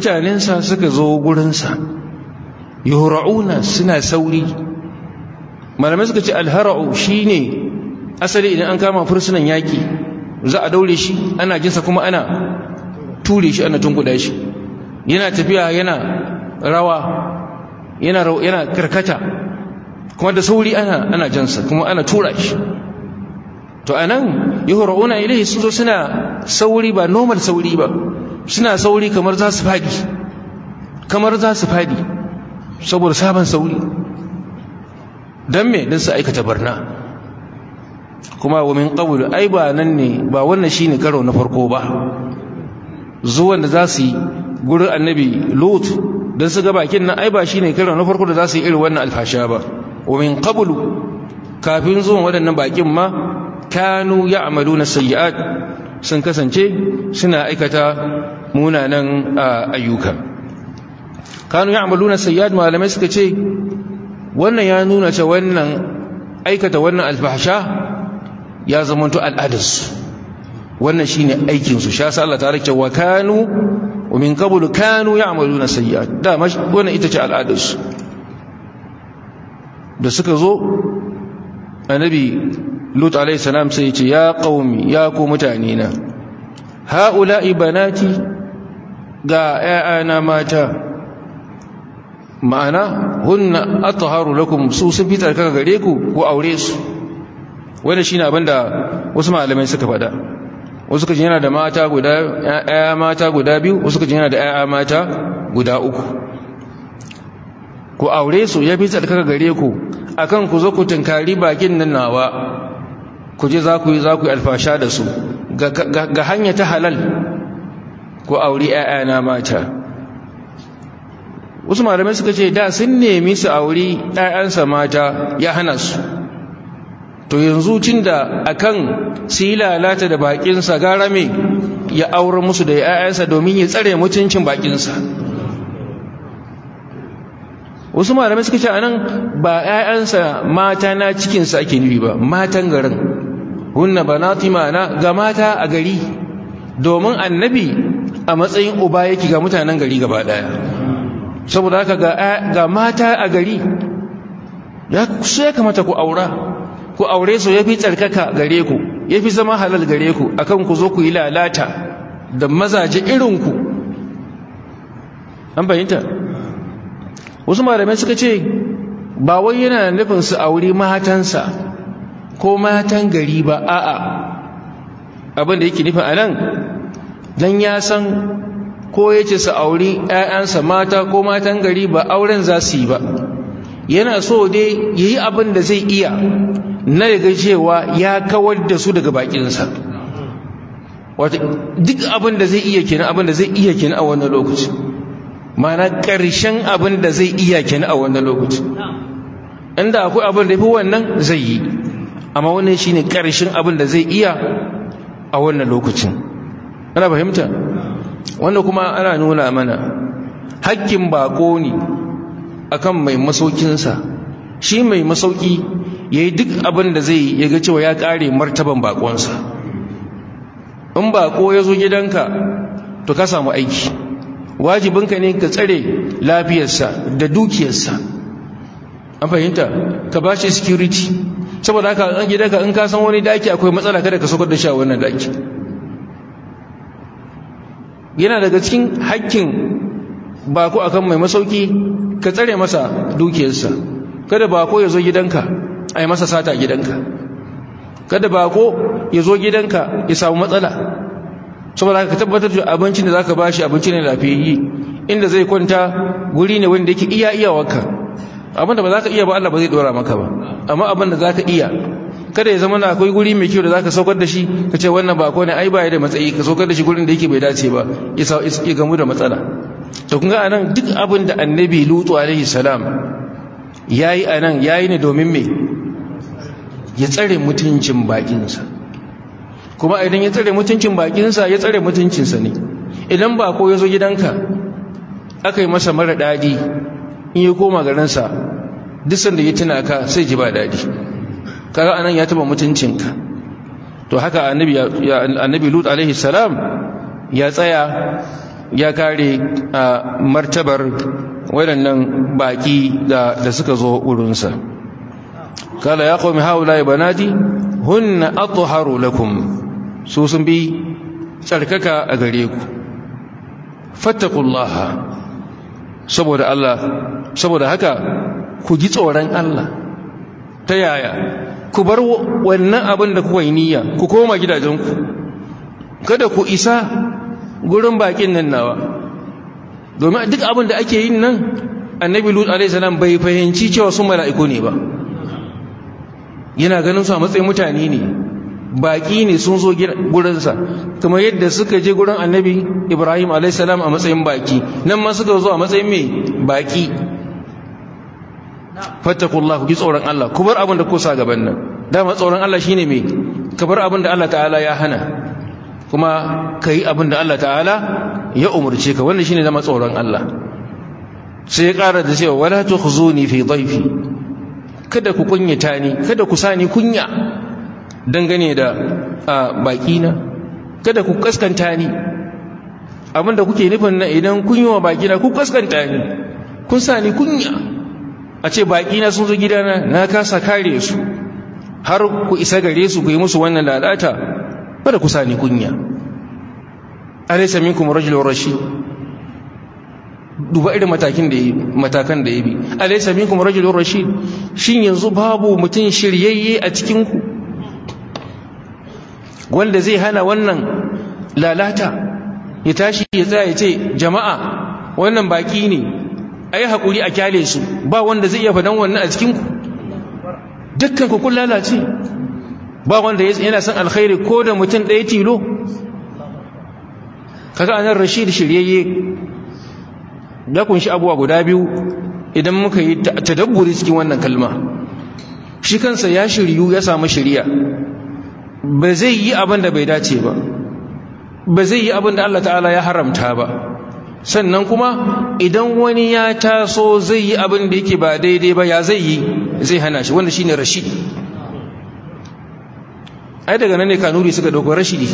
mutanensa suka zo gurinsa yuhra'una suna sauri malamai suka ce alhara'u shine asali idan an kama fursunan yaki za a daure shi ana jinsa kuma ana ture shi ana tunkuda shi yana tafiya yana rawa yana yana karkata kuma da sauri ana ana jansa kuma ana tura shi to anan yuhra'una ilayhi sun zo suna sauri ba normal sauri ba suna sauri kamar za su fadi kamar za su fadi saboda sabon sauri dan me dan su aikata barna kuma wa min qablu ai ba nan ne ba wannan shine karo na farko ba zuwan da za su yi gurin annabi lut dan su ga bakin nan ai ba shine karo na farko da za su yi irin wannan alfasha ba wa min qablu kafin zuwan waɗannan bakin ma kanu ya'maluna sayyi'at sun kasance suna aikata munanan ayyuka kanu ya'maluna sayyi'at malamai suka ce wannan ya nuna cewa wannan aikata wannan alfahsha ya zamanto al'adarsu wannan shine aikin su sha Allah ta rike wa kanu wa min qablu kanu ya'maluna sayyi'at da wannan ita ce al'adarsu da suka zo annabi lut alayhi salam sai ya ce ya qaumi ya ku mutane na haula'i banati ga 'ya'yana mata ma'ana hunna atharu lakum su sun fi tsarkaka gare ku ko aure su wanda shine abinda wasu malamai suka faɗa wasu kaje yana da mata guda ƴaƴa mata guda biyu wasu kaje yana da ƴaƴa mata guda uku ku aure su ya fi tsarkaka gare ku akan ku zo ku tunkari bakin nan nawa ku je za ku yi za ku yi alfasha da su ga hanya ta halal ku aure ƴaƴana mata wasu malamai suka ce da sun nemi su auri ‘ya'yansa mata ya hana su to yanzu cin da akan su yi lalata da bakinsa gara me ya aure musu da ‘ya'yansa domin ya tsare mutuncin bakinsa wasu malamai suka ce anan ba ‘ya'yansa mata na cikinsa ake nufi ba matan garin hunna banati ma'ana ga mata a gari domin annabi a matsayin uba yake ga mutanen gari gaba daya saboda haka ga mata a gari su ya kamata ku aura ku aure su ya fi tsarkaka gare ku ya fi zama halal gare ku akan ku zo ku yi lalata da mazaje irinku an bayyanta wasu malamai suka ce ba wai yana nufin su aure matansa ko matan gari ba a'a abin da yake nufin a nan don ya san ko ya ce su auri 'ya'yansa mata ko matan gari ba auren za su yi ba yana so dai ya yi abin da zai iya na daga cewa ya kawar da su daga bakinsa wata duk abin da zai iya kenan abin da zai iya kenan a wannan lokaci mana ƙarshen abin da zai iya kenan a wannan lokaci inda akwai abin da fi wannan zai yi amma wannan shine ƙarshen abin da zai iya a wannan lokacin ana fahimta wanda kuma ana nuna mana hakkin bako ne akan mai masaukinsa shi mai masauki ya yi duk abin da zai ya ga cewa ya kare martaban bakonsa in bako ya zo gidanka to ka samu aiki wajibinka ne ka tsare lafiyarsa da dukiyarsa an fahimta ka ba shi security saboda haka an gidanka in ka san wani daki akwai matsala kada ka saukar da shi a wannan daki yana daga cikin hakkin bako akan mai masauki ka tsare masa dukiyarsa kada bako ya zo gidanka a yi masa sata gidanka kada bako ya zo gidanka ya samu matsala saboda ka tabbatar da abincin da zaka bashi abinci ne lafiyayye inda zai kwanta guri ne wanda yake iya iyawarka abinda ba za ka iya ba Allah ba zai dora maka ba amma abinda za ka iya kada ya zama na akwai guri mai kyau da zaka saukar da shi ka ce wannan ba ne ai baya da matsayi ka saukar da shi gurin da yake bai dace ba ya gamu da matsala to kun ga anan duk abin da annabi lutu alaihi salam yayi anan yayi ne domin me ya tsare mutuncin bakinsa kuma idan ya tsare mutuncin bakinsa ya tsare mutuncinsa ne idan ba ko ya zo gidanka aka yi masa mara daɗi in ya koma garinsa duk sanda ya tuna ka sai ji ba daɗi kaga anan ya taba mutuncinka to haka annabi annabi lut alaihi salam ya tsaya ya kare martabar waɗannan baƙi da suka zo wurinsa kala ya qaumi haula banati hunna atharu lakum su sun bi tsarkaka a gare ku fattaqullaha saboda Allah saboda haka ku ji tsoron Allah ta yaya ku bar wannan abin da kuka yi niyya ku koma gidajenku kada ku isa gurin bakin nan nawa domin duk abin da ake yin nan annabi lut alaihissalam bai fahimci cewa sun mala'iku ne ba yana ganin su a matsayin mutane ne baki ne sun zo gurinsa kamar yadda suka je gurin annabi ibrahim alaihissalam a matsayin baki nan ma suka zo a matsayin mai baki fattakullah ku ji tsoron Allah ku bar abin da ku sa gaban nan dama tsoron Allah shine mai ka bar abin da Allah ta'ala ya hana kuma ka yi abin da Allah ta'ala ya umarce ka wannan shine zama tsoron Allah sai ya ƙara da cewa wala tukhzuni fi dhayfi kada ku kunyata ni kada ku sani kunya dangane da baki na kada ku kaskanta ni abinda kuke nufin na idan kun yi wa baki na ku kaskanta ni kun sani kunya a ce baki na sun zo gidana na kasa kare su har ku isa gare su ku yi musu wannan lalata kada ku sani kunya alaysa minkum rajulun rashid duba irin matakin da matakan da yabi alaysa minkum rajulun rashid shin yanzu babu mutum shiryayye a cikin ku wanda zai hana wannan lalata ya tashi ya tsaya ya ce jama'a wannan baki ne ayi hakuri a kyale su ba wanda zai iya fadan wannan a cikin ku dukkan ku kun lalace ba wanda yana son alkhairi ko da mutum ɗaya tilo kaga anan rashid shiryayye da kunshi abuwa guda biyu idan muka yi tadabburi cikin wannan kalma shi kansa ya shiryu ya samu shiriya ba zai yi abin da bai dace ba ba zai yi abin da Allah ta'ala ya haramta ba sannan kuma idan wani ya taso zai yi abin da yake ba daidai ba ya zai yi zai hana shi wanda shine rashid ai daga nan ne kanuri suka dauko rashidi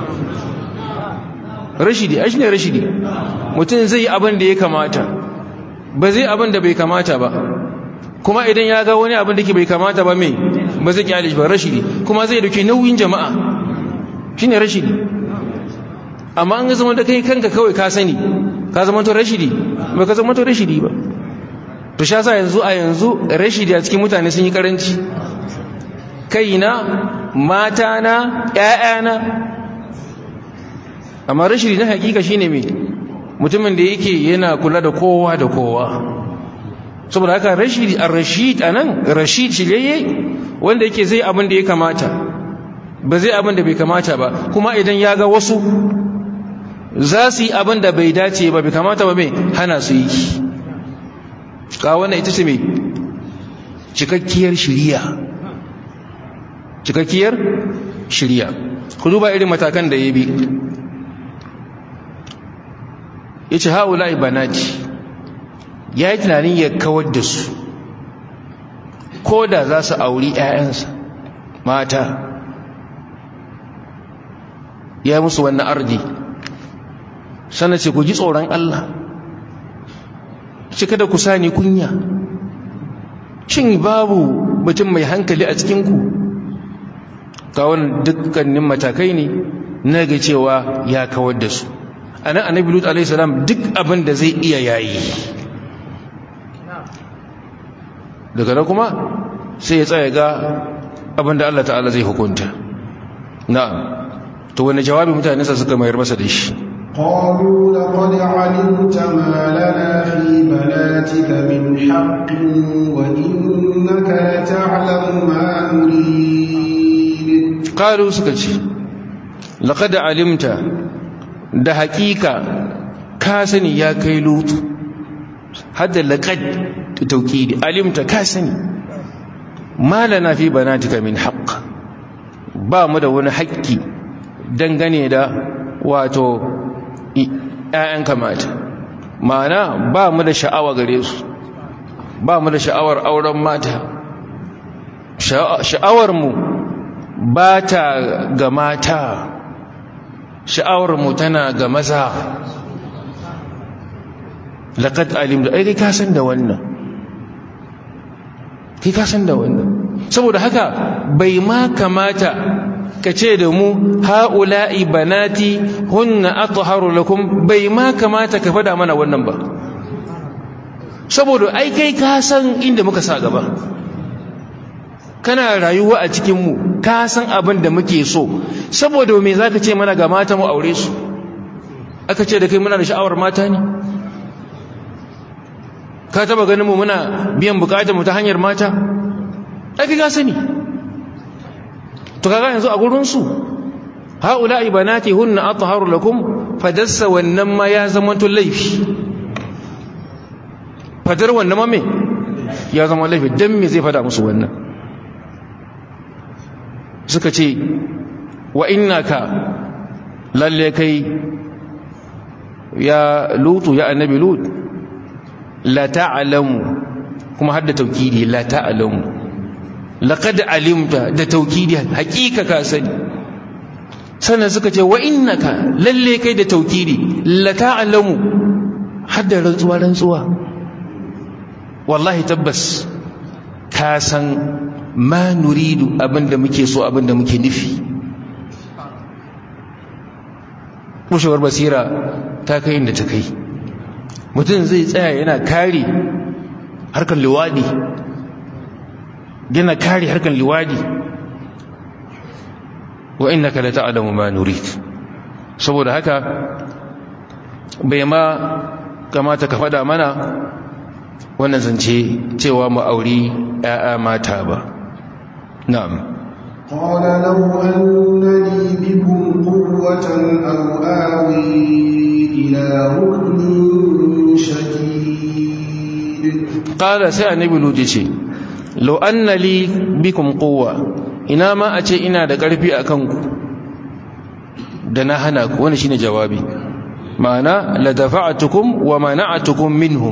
rashidi ai shine rashidi mutum zai yi abin da ya kamata ba zai abin da bai kamata ba kuma idan ya ga wani abin da ke bai kamata ba mai ba zai kyale shi ba rashidi kuma zai dauki nauyin jama'a shine rashidi amma an ga zama da kai kanka kawai ka sani ka zama to rashidi ba ka zama to rashidi ba to sha sa yanzu a yanzu rashidi a cikin mutane sun yi karanci kaina matana ƴaƴana amma rashidi na hakika shine me mutumin da yake yana kula da kowa da kowa saboda haka rashidi ar-rashid anan rashid shirye wanda yake zai abin da ya kamata ba zai abin da bai kamata ba kuma idan ya ga wasu za su yi abin da bai dace ba bai kamata ba mai hana su yi ka wannan ita ce mai cikakkiyar shiriya cikakkiyar shiriya ku duba irin matakan da ya bi ya ce haula ibanati ya yi tunanin ya kawar da su ko da za su auri 'ya'yansa mata ya yi musu wannan ardi sannan ce ku ji tsoron Allah cika da ku sani kunya shin babu mutum mai hankali a cikinku kawon dukkanin matakai ne na ga cewa ya kawar da su a nan annabi lut alaihi salam duk abin da zai iya yayi daga nan kuma sai ya tsaya ga abin da Allah ta'ala zai hukunta na'am to wani jawabi mutane sa suka mayar masa da shi قالوا لقد علمت ما لنا في بناتك من حق وإنك لتعلم ما نريد قالوا سكتي لقد علمت da hakika ka sani ya kai lutu hadda laqad tawkidi alimta ka sani malana fi banatika min haqq ba mu da wani haƙƙi dangane da wato ‘ya'yan kamata ma'ana ba mu da sha'awa gare su ba mu da sha'awar auren mata sha'awarmu ba ta ga mata sha'awarmu tana ga maza laƙad alim da ai kai kasan da wannan kai kasan da wannan saboda haka bai ma kamata ka ce da mu ha'ula'i banati hunna atharu lakum bai ma kamata ka fada mana wannan ba saboda ai kai ka san inda muka sa gaba kana rayuwa a cikinmu ka san abin da muke so saboda me za ka ce mana ga mata mu aure su aka ce da kai muna da sha'awar mata ne ka taba ganin mu muna biyan bukatar mu ta hanyar mata ake ka sani to kaga yanzu a gurin su haula ibanati hunna atharu lakum fadassa wannan ma ya zama to laifi fadar wannan ma me ya zama laifi dan me zai fada musu wannan suka ce wa innaka lalle kai ya lutu ya annabi lut la ta'lamu kuma hadda taukidi la ta'lamu laqad alimta da taukidi hakika ka sani sannan suka ce wa innaka lalle kai da taukidi la ta'lamu hadda rantsuwa rantsuwa wallahi tabbas ka san ma nuridu abinda muke so abinda muke nufi bushewar basira ta kai inda ta kai mutum zai tsaya yana kare harkar liwadi yana kare harkar liwadi wa innaka la ta'lamu ma nurid saboda haka bai ma kamata ka fada mana wannan zance cewa mu auri 'ya'ya mata ba na'am قال لو أن لي بكم قوة أو آوي إلى ركن شديد قال سي النبي لوجي لو أن لي بكم قوة ina ma a ce ina da ƙarfi a kanku da na hana ku wani shine jawabi ma'ana la dafa'atukum wa mana'atukum minhum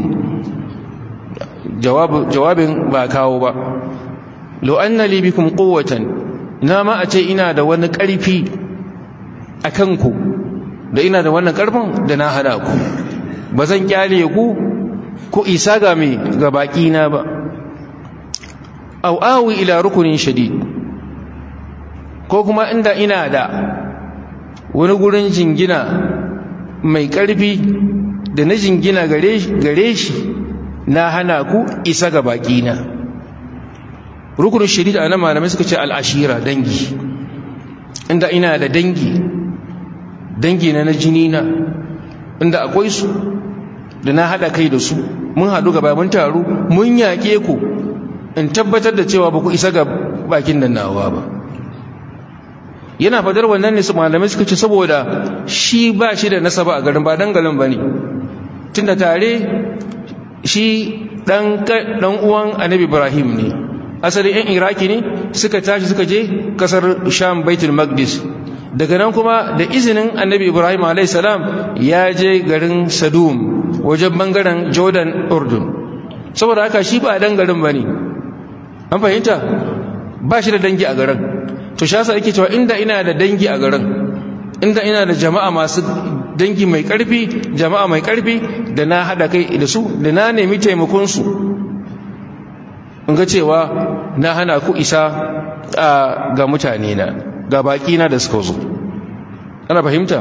jawabin ba kawo ba lo anna li bikum quwwatan ina ma a ce ina da wani ƙarfi a kanku da ina da wannan ƙarfin da na hana ku ba zan kyale ku ku isa ga mai ga baƙi na ba au awi ila rukunin shadid ko kuma inda ina da wani gurin jingina mai ƙarfi da na jingina gare shi na hana ku isa ga baƙi na rukunin shadid a nan malamai suka ce al'ashira dangi inda ina da dangi dangi na na jini na inda akwai su da na haɗa kai da su mun haɗu gaba mun taru mun yaƙe ku in tabbatar da cewa ba ku isa ga bakin nan nawa ba yana fadar wannan ne su malamai suka ce saboda shi ba shi da nasaba a garin ba dangalin ba ne tunda tare shi ɗan uwan annabi ibrahim ne asali 'yan iraki ne suka tashi suka je kasar sham baitul maqdis daga nan kuma da izinin annabi ibrahim a.s. ya je garin sadum wajen bangaren jordan urdun saboda haka shi ba dan garin ba ne an fahimta ba shi da dangi a garin to shasa yake cewa inda ina da dangi a garin inda ina da jama'a masu dangi mai karfi jama'a mai karfi da na hada kai da su da na nemi taimakonsu in ga cewa na hana ku isa ga mutane na ga baki na da suka zo ana fahimta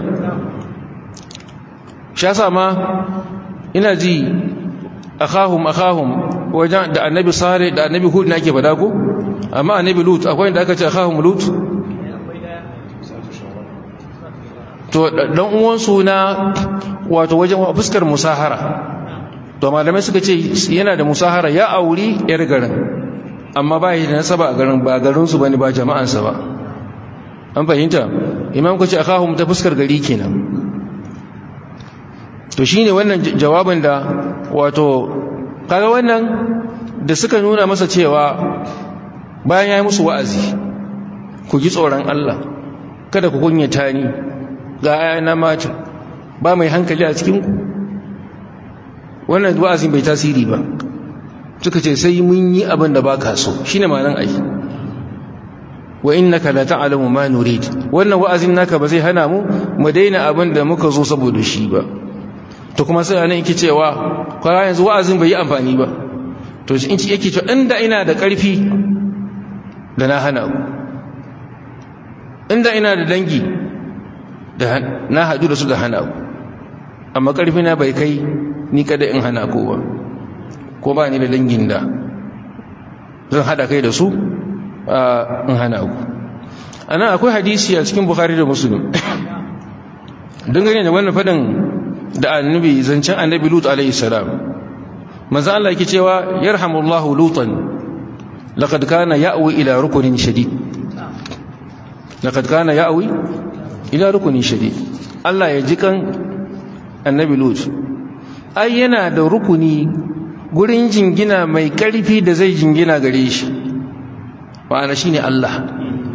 shasa ma ina ji akhahum akhahum wajen da annabi sare da annabi hud nake fada ko amma annabi lut akwai inda aka ce akhahum lut to dan uwansu na wato wajen fuskar musahara to malamai suka ce yana da musahara ya auri yar garin amma ba yi da nasaba a garin ba garinsu bane ba jama'ansa ba an fahimta imam ku ce akhahum ta fuskar gari kenan to shine wannan jawabin da wato kaga wannan da suka nuna masa cewa bayan ya yi musu wa'azi ku ji tsoron Allah kada ku kunyata ni ga ayana mata ba mai hankali a cikinku wannan wa'azin bai tasiri ba suka ce sai mun yi abin da baka so shine ma'anar ai wa innaka la ta'lamu ma nurid wannan wa'azin naka ba zai hana mu mu daina abin da muka zo saboda shi ba to kuma sai anan yake cewa kwa yanzu wa'azin bai yi amfani ba to in ci yake cewa inda ina da ƙarfi da na hana ku inda ina da dangi da na haɗu da su da hana ku amma ƙarfi na bai kai ni kada in hana ku ba ko ba ni da dangin da zan haɗa kai da su in hana ku ana akwai hadisi a cikin bukhari da musulun dangane da wannan faɗin da annabi zancen annabi lut alaihi salam manzo Allah yake cewa yarhamullahu lutan laqad kana ya'wi ila rukunin shadid laqad kana ya'wi ila rukunin shadid Allah ya jikan annabi lut ai yana da rukuni gurin jingina mai karfi da zai jingina gare shi ma'ana shine Allah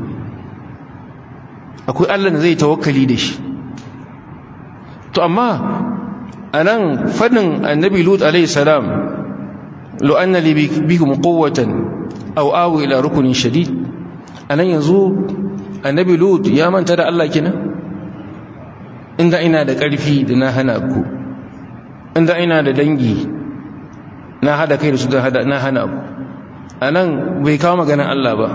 akwai Allah da zai tawakkali da shi to amma anan fadin annabi lut alayhi salam lo anna li bikum quwwatan aw awi ila rukunin shadid anan yanzu annabi lut ya manta da Allah kina inda ina da ƙarfi da na hana ku inda ina da dangi na hada kai da su da hada na hana ku anan bai kawo maganar Allah ba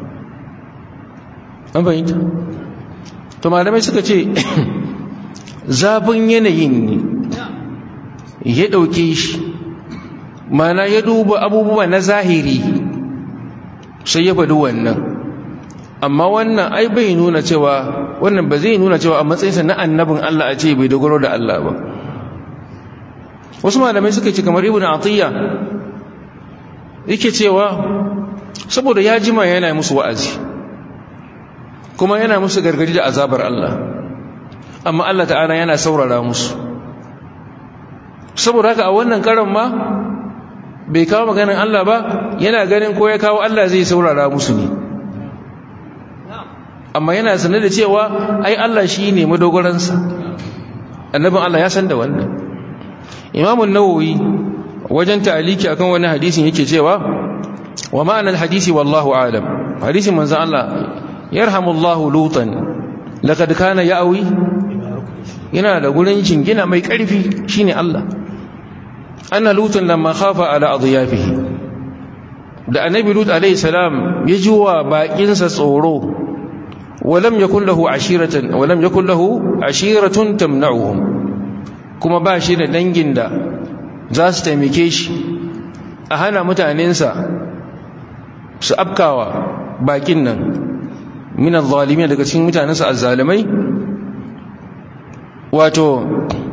an bayyana to malamai suka ce zafin yanayin ne ya ɗauke shi mana ya duba abubuwa na zahiri sai ya faɗi wannan amma wannan ai bai nuna cewa wannan ba zai nuna cewa a matsayinsa na annabin Allah a ce bai dogaro da Allah ba wasu malamai suka ce kamar ibn atiyya yake cewa saboda ya jima yana musu wa'azi kuma yana musu gargadi da azabar Allah amma Allah ta'ala yana saurara musu saboda haka a wannan karan ma bai kawo maganin Allah ba yana ganin ko ya kawo Allah zai saurara musu ne amma yana sanar da cewa ai Allah shi ne madogaransa annabin Allah ya san da wannan imamun nawawi wajen ta'aliki akan wani hadisin yake cewa wa ma'anar hadisi wallahu alam hadisin manzan Allah yarhamullahu lutan laqad kana ya'wi yana da gurin jingina mai ƙarfi shine Allah anna lutan lamma khafa ala adyafihi da annabi lut alayhi salam ya ji wa bakinsa tsoro walam yakul lahu ashiratan walam yakul lahu ashiratun tamna'uhum kuma ba shi da dangin da za su taimake shi a hana mutanensa su afkawa bakin nan min adh-dhalimin daga cikin mutanensa azzalimai wato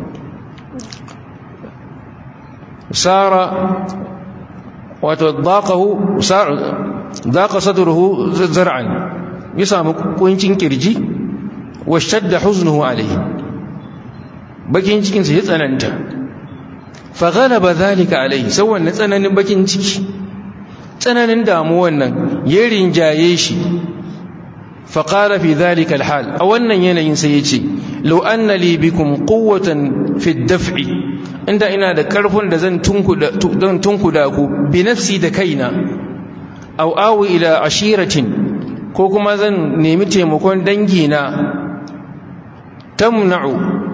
sara wato daqahu daqa sadruhu zar'an ya samu kuncin kirji wa shadda huznuhu alayhi bakin cikin sa ya tsananta fa ghalaba dhalika alayhi sawan na tsananin bakin ciki tsananin damuwan nan ya rinjaye shi fa qala fi dhalika alhal a wannan yanayin sai yace law anna li bikum quwwatan fi ad-daf'i inda ina da karfin da zan tunkuda don tunkuda ku bi nafsi da kaina aw awi ila ashiratin ko kuma zan nemi taimakon dangi na tamna'u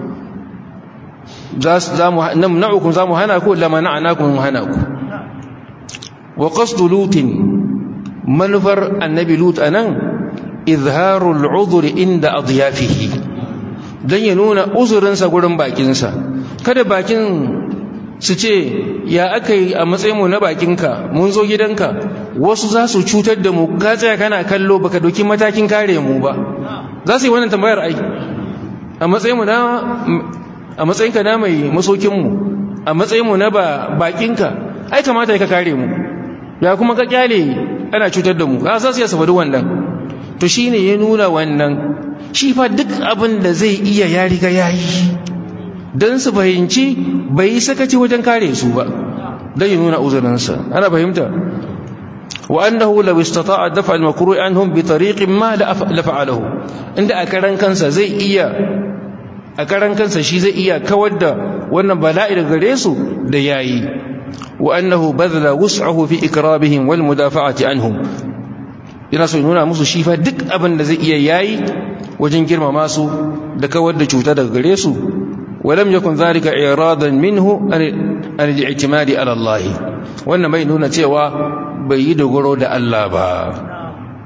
zamu namna'ukum zamu hana ku la mana'nakum hana ku wa qasdu lutin manufar annabi lut anan izharul udhri inda adyafihi dan ya nuna uzurinsa gurin bakinsa kada bakin su ce ya aka yi a matsayinmu na bakinka mun zo gidanka wasu za su cutar da mu ka tsaya kana kallo baka doki matakin kare mu ba za su yi wannan tambayar ai a matsayinmu na a matsayinka na mai masokinmu a matsayinmu na ba bakinka ai kamata ka kare mu ya kuma ka kyale ana cutar da mu za su iya safari wannan to shine ya nuna wannan shi fa duk abin da zai iya ya riga yayi don su fahimci bai yi sakaci wajen kare su ba don yi nuna uzurinsa ana fahimta wa annahu law istata'a dafa al-makruh anhum bi tariqin ma la fa'alahu inda a karan kansa zai iya a karan kansa shi zai iya kawar da wannan bala'i daga gare su da yayi wa annahu badala wus'ahu fi ikrabihim wal mudafa'ati anhum ina so nuna musu shi fa duk abin da zai iya yayi wajen girmama su da kawar da cuta daga gare su ولم يكن ذلك إعراضا منه عن الاعتماد على الله wannan bai nuna cewa bai yi dogaro da Allah ba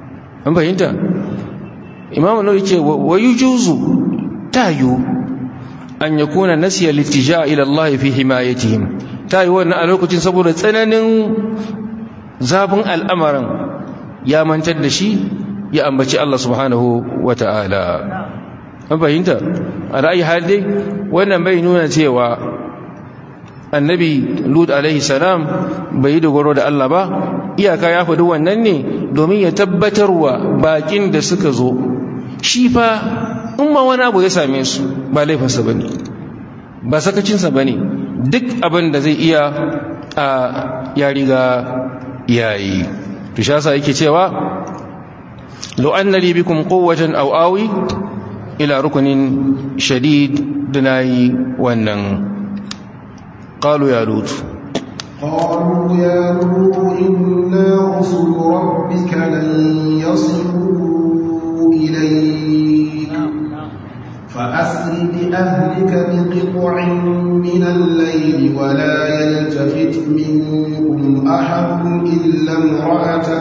an fahimta imamu nawawi ce wa yujuzu tayu an yakuna nasiya littija ila Allah fi himayatihim tayi wannan a lokacin saboda tsananin zafin al'amarin ya mantar da shi ya ambaci Allah subhanahu wata'ala an fahimta a ra'ayi hali wannan bai nuna cewa annabi lut alaihi salam bai yi dogaro da Allah ba iyaka ya faɗi wannan ne domin ya tabbatarwa bakin da suka zo shi fa in ma wani abu ya same su ba laifinsa ba ne ba sakacinsa ba ne duk abin da zai iya a ya riga yayi to sha sa yake cewa lo annali bikum quwwatan aw awi ila rukunin shadid dunayi wannan قالوا يا لوط قالوا يا لوط إنا رسل ربك لن يصلوا إليك فأسر بأهلك بقطع من الليل ولا يلتفت منكم أحد إلا امرأتك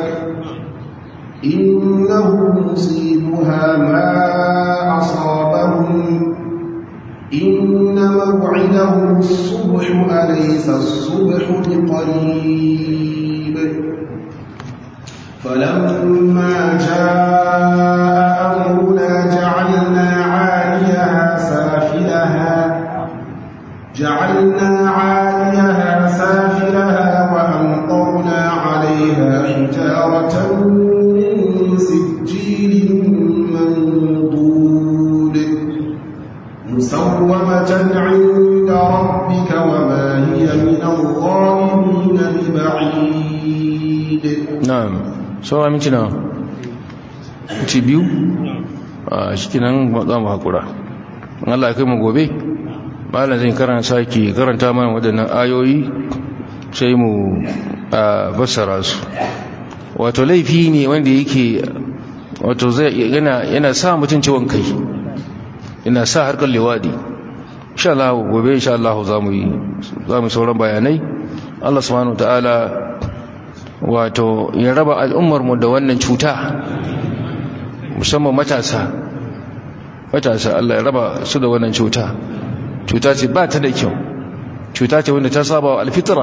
إنه مصيبها ما أصابهم إن موعدهم الصبح أليس الصبح بقريب فلما جاء أمرنا جعلنا عاليها سافلها جعلنا عاليها سافلها وأمطرنا عليها حجارة من سجيل منضود مسومة عند ربك وما هي من الظالمين ببعيد na'am sauwa minti nawa minti biyu a shi nan za mu haƙura in Allah ya kai mu gobe malam zai karanta sake karanta mana waɗannan ayoyi sai mu a fassara su wato laifi ne wanda yake wato zai yana yana sa mutum ciwon kai yana sa harkar liwadi insha Allah gobe insha Allah za mu yi za mu sauran bayanai Allah subhanahu wataala wato ya raba al'ummar mu da wannan cuta musamman matasa matasa Allah ya raba su da wannan cuta cuta ce ba ta da kyau cuta ce wanda ta saba wa alfitra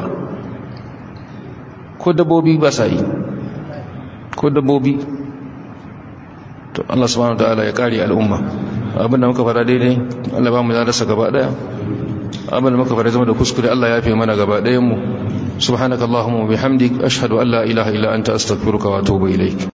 ko dabbobi ba sa yi ko dabbobi to Allah subhanahu wataala ya kare al'umma abinda muka fara daidai Allah ba mu da rasa gaba daya abinda muka fara zama da kuskure Allah ya fi mana gaba dayan mu subhanakallahumma wa bihamdik ashhadu an la ilaha illa anta astaghfiruka wa atubu ilaik